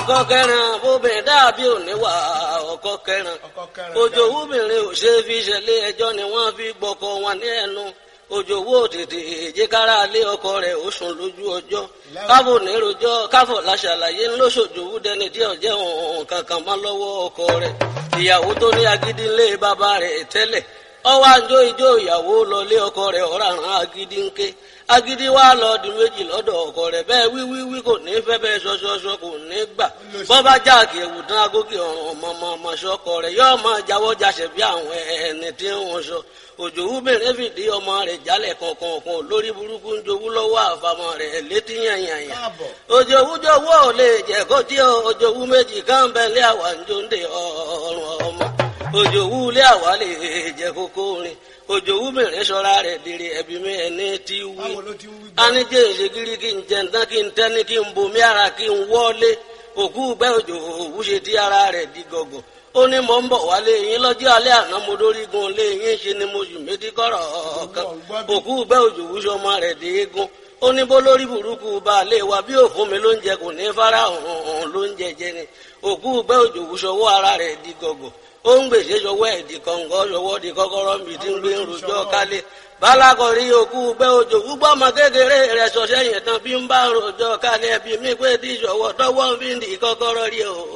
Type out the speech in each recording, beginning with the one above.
ọkọ kẹrin bóbìnrin dàbí òníwà ọkọ kẹrin òjò wúbìnrin ò ṣe fi ṣẹlẹ̀ ẹjọ́ ni wọ́n fi gbọ́kọ wọn ní ẹnu òjò wò tètè èjìkára lé ọkọ rẹ̀ ó sùn lójú ọjọ́ káfò nírojọ́ káfò láṣàlàyé ńlọsọjòwú dẹni tí ọjẹ òun kankan má lọ́wọ́ ọkọ rẹ̀ ìyàwó tó ní agídí ńlé bàbá rẹ̀ tẹ́lẹ̀ ọwọ́ àjọ ìjọ ìyàwó lọlé ọkọ rẹ̀ ọ̀ràn agídí ńké agídí wa lọ di méjì lọ́dọ̀ ọkọ rẹ̀ bẹ́ẹ̀ wíwíwí kò ní fẹ́ bẹ́ẹ̀ ṣọṣọṣọ kò ní gbà bọ́bá jáàkì ẹ̀wù tán agókè ọ̀ràn ọmọ ọmọ ṣọkọ rẹ̀ yóò máa jáwọ́ jáṣẹ̀ bí àwọn ẹni tí wọ́n sọ òjò wúbẹ̀rẹ̀ fìdí ọmọ rẹ̀ jálẹ̀ kọ̀ọ̀kan lórí burúkú ń jowú lọ́wọ́ àfàmọ́ rẹ̀ létí yànyànyà òjò wújọwọ́ ò lè jẹ́ kó tí òjò wú méjì káńbẹ́lẹ́ àwà ń jó ń de ọ̀rùn ọmọ òjò wú lé àwà lè jẹ́ kókó rin òjò wú mìíràn sọ́ra rẹ̀ dèrè ẹ̀bí mi ẹni tí wí anijẹ́ ìṣègìrì kí n jẹ̀ǹtán kí n tẹ́ni kí n bomi ara kí n wọ́lé òkú gbẹ́ òjò òwú ṣe tí ara rẹ̀ di gọ̀gọ̀ ó ní mò ń bọ̀ wálé yín lọ́jọ́ alẹ́ àná mo dórígun lé yín ṣe ni mo sì méjì kọ́rọ̀ kan òkú gbẹ́ òjò òwú ṣọmọ rẹ̀ dé eégún ó ní bó lórí burúkú baálé wa bí òfun mi ló ń jẹ kò ní fara hàn ló ń jẹjẹ ni òkú gbẹ́ òjò òwú ṣọwọ́ ara rẹ̀ di gọ̀gọ̀ ó ń gbèsè ṣọwọ́ ẹ̀ di kọ̀ǹgọ́ ṣọwọ́ di kọ́kọ́rọ́ mi ti ń gbé rojọ́ kálé balakọ̀rí òkú gbẹ́ òjò gbúgbọ́ ọmọ kékeré rẹ̀ ṣọṣẹ́ yẹn tán bí ń bá rojọ́ kálé ẹbí mi pé tí ìṣọwọ́ tọwọ́ fi ń di kọ́kọ́rọ́ rí o.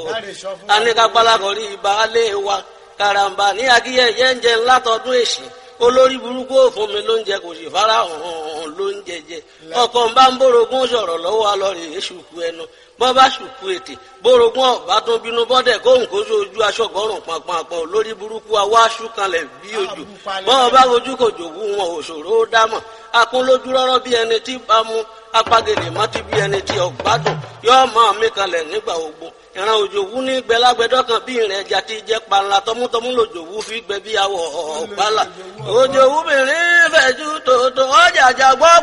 aníkà balakọ̀rí baálé wa karamba ní akíyẹyẹ ń jẹ ńlá tọdún èsì olórí burúkú òfun mi ló ń jẹ kò sì fara hàn ló ń jẹjẹ ọkọ ń bá ń bórogún sọ̀rọ̀ lọ́wọ́ alọrẹ èṣùkú ẹnu bọ́ bá ṣùkú ètè bórogún ọ̀bá tún bínú bọ́dẹ̀ kóhùn kó sójú aṣọ́gọ́rùn pàpàpọ̀ lórí burúkú awá ṣúkanlẹ̀ bí ojú bọ́ bá ojú kò jòwú wọn òṣòro ó dámọ̀ akún lójú rọ́rọ́ bí ẹni tí bá mú apagèlè mọ́tí bí ẹni tí ọ̀gbádùn yóò máa mí kalẹ̀ nígbà ogun ìran òjòwú ní gbẹlágbẹdọ kan bí ìrìn ẹja ti jẹ panla tọmútọmú lòjòwú fi gbẹ bí awọ ọgbàlà òjòwú mìíràn fẹjú tòótọ́ ọjà àjàgbọ́